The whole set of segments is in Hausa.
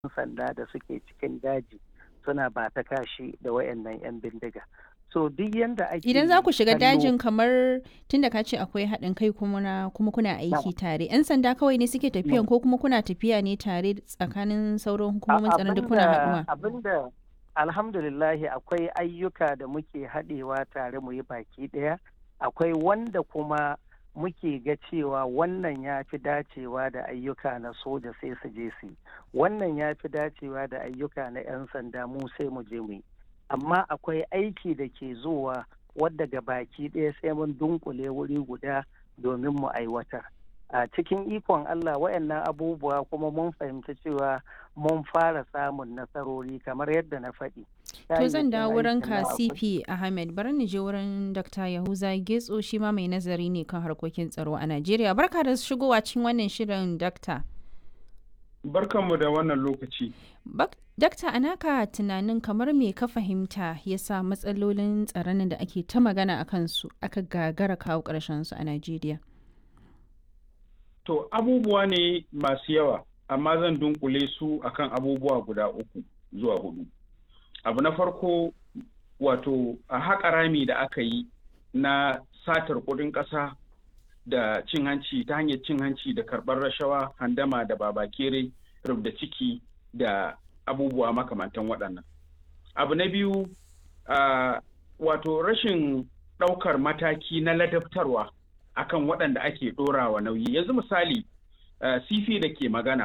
sanda da suke cikin daji suna ba ta kashi da wayannan 'yan bindiga so duk yanda ake Idan za ku shiga kallo- dajin kamar tunda ka ce akwai haɗin kai kuma na kuma kuna aiki tare, 'yan sanda kawai ne suke tafiyan ko kuma kuna tafiya ne tare tsakanin sauran hukumomin tsaron duk kuna haɗuwa? abinda alhamdulillahi akwai ayyuka da muke haɗewa tare mu yi baki ɗaya akwai wanda kuma muke ga cewa wannan ya fi dacewa da ayyuka na soja sai su je su yi wannan ya fi dacewa da ayyuka na 'yan sanda mu sai mu je mu yi amma akwai aiki da ke zuwa wadda ga baki ɗaya sai mun dunkule wuri guda domin mu aiwatar a cikin ikon Allah wayannan abubuwa kuma mun fahimci cewa mun fara samun nasarori kamar yadda na faɗi. To zan Kayayyakin dawo wurin aikin ka nan akwai- CP Ahmed bari ni je wurin Dr. Yahuza Getso shi ma mai nazari ne kan harkokin tsaro a Najeriya. Barka da shigowa cikin wannan shirin Dr. Barkanmu da wannan lokaci. Bak- Dakta anaka tunanin kamar me ka fahimta ya sa matsalolin tsaron da ake ta magana a kansu aka gagara kawo ƙarshen su a Najeriya. To abubuwa ne masu yawa, amma zan dunkule su akan abubuwa guda uku zuwa hudu. Abu na farko wato a haƙa rami da aka yi na satar kuɗin ƙasa da cin hanci ta hanyar cin hanci da karɓar rashawa, handama da babakere, rubda ciki da abubuwa makamantan waɗannan. Abu na biyu ah, wato rashin ɗaukar mataki na ladabtarwa akan waɗanda ake ɗorawa nauyi. Yanzu misali, ah, sifi da ke magana,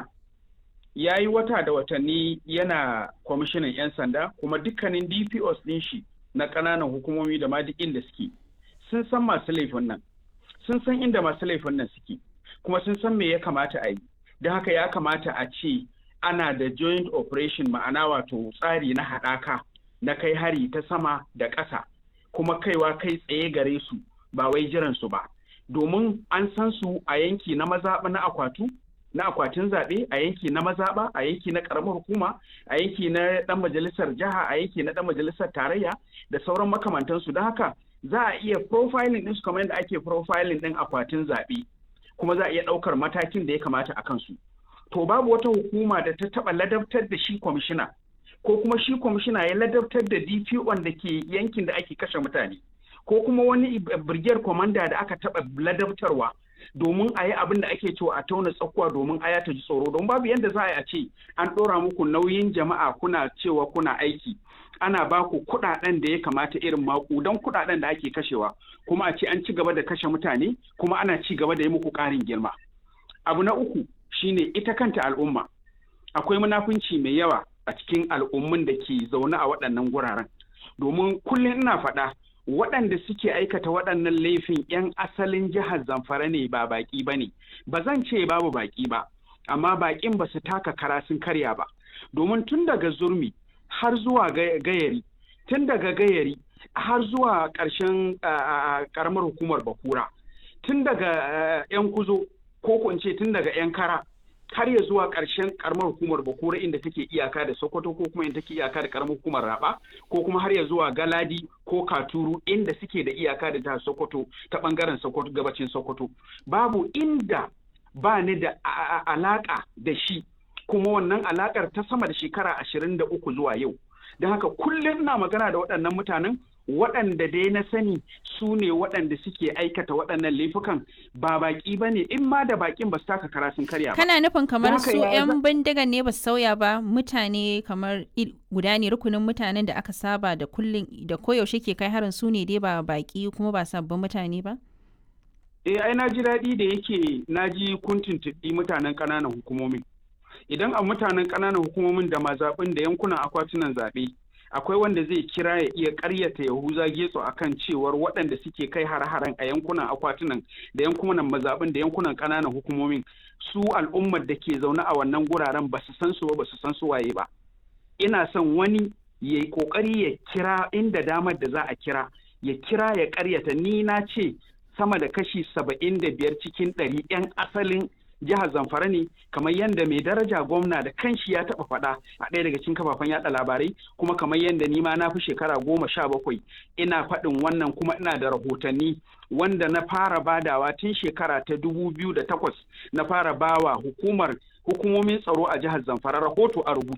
ya yi wata da watanni yana kwamishinan 'yan sanda kuma dukkanin DPOs ɗin shi na ƙananan hukumomi da ma duk inda suke sun san masu laifin nan. sun san inda masu laifin nan suke kuma sun san me ya kamata a yi don haka ya kamata a ce ana da joint operation ma'ana wato tsari na haɗaka na kai hari ta sama da ƙasa kuma kaiwa kai tsaye gare su ba wai jiran su ba domin an san su a yanki na mazaɓa na akwatu na akwatin zaɓe a yanki na mazaɓa a yanki na ƙaramar hukuma a yanki na ɗan majalisar jiha a yanki na ɗan majalisar tarayya da sauran makamantansu don haka za a iya profiling ɗinsu kamar yadda ake profiling ɗin akwatin zaɓe kuma za a iya ɗaukar matakin da ya kamata a kansu to babu wata hukuma da ta taɓa ladabtar da shi kwamishina ko kuma shi kwamishina ya ladabtar da DPO da ke yankin da ake kashe mutane ko kuma wani brigade commander da aka taɓa ladabtarwa domin a yi abin da ake cewa a tauna tsakuwa domin aya ta ji tsoro don babu yadda za a yi a ce an ɗora muku nauyin jama'a kuna cewa kuna aiki ana ba ku kuɗaɗen da ya kamata irin maƙudan kuɗaɗen da ake kashewa kuma a ce an ci gaba da kashe mutane kuma ana ci gaba da yi muku ƙarin girma abu na uku shine ita kanta al'umma akwai munafunci mai yawa a cikin al'ummun da ke zaune a waɗannan guraren domin kullum ina faɗa waɗanda suke aikata waɗannan laifin 'yan asalin jihar zamfara ne ba baƙi ba ne ba zan ce babu baƙi ba amma baƙin ba su taka kara sun karya ba domin tun daga zurmi har zuwa ga- gayari tun daga gayari har zuwa ƙarshen ƙaramar hukumar bakura tun daga ah, 'yan kuzo ko ko in ce tun daga 'yan kara har ya zuwa ƙarshen ƙaramar hukumar bakura inda take iyaka da sokoto ko kuma inda take iyaka da ƙaramar hukumar raba ko kuma har ya zuwa galadi ko katuru inda suke da iyaka da jihar sokoto ta ɓangaren sokoto gabacin sokoto babu inda ba ni da a- a- alaƙa da shi kuma wannan alaƙar ta sama da shekara ashirin da uku zuwa yau don haka kullum ina magana da waɗannan mutanen waɗanda dai na sani su ne waɗanda suke aikata waɗannan laifukan ba baƙi ba ne in ma da baƙin ba su taka kara sun karya ba Kana nufin kamar haka su ya 'yan bindigan ne ba su sauya ba mutane kamar il- guda ne rukunin mutanen da aka saba da kullum da koyaushe ke kai harin su ne dai ba baki kuma ba sabbin mutane ba? eh ai na ji daɗi da yake na ji kun tuntuɓi mutanen ƙananan hukumomin idan a mutanen ƙananan hukumomin da mazaɓin da yankunan akwatunan zaɓe akwai wanda zai kira ya iya ƙaryata yahuza getso akan cewar waɗanda suke kai har-haren a yankunan akwatunan da yankunan mazaɓin da yankunan ƙananan hukumomin su al'ummar da ke zaune a wannan guraren ba su san su ba ba su san su waye ba ina son wani ya yi ƙoƙari ya kira inda damar da za a kira ya kira ya ƙaryata ni na ce sama da kashi saba'in da biyar cikin ɗari 'yan asalin jihar zamfara ne kamar yadda mai daraja gwamna da kanshi ya taɓa faɗa a ɗaya daga cikin kafafen yaɗa labarai kuma kamar yadda ni ma na fi shekara goma sha bakwai ina faɗin wannan kuma ina da rahotanni wanda na fara badawa tun shekara ta dubu biyu da takwas na fara bawa hukumar hukumomin tsaro a jihar zamfara rahoto a rubuce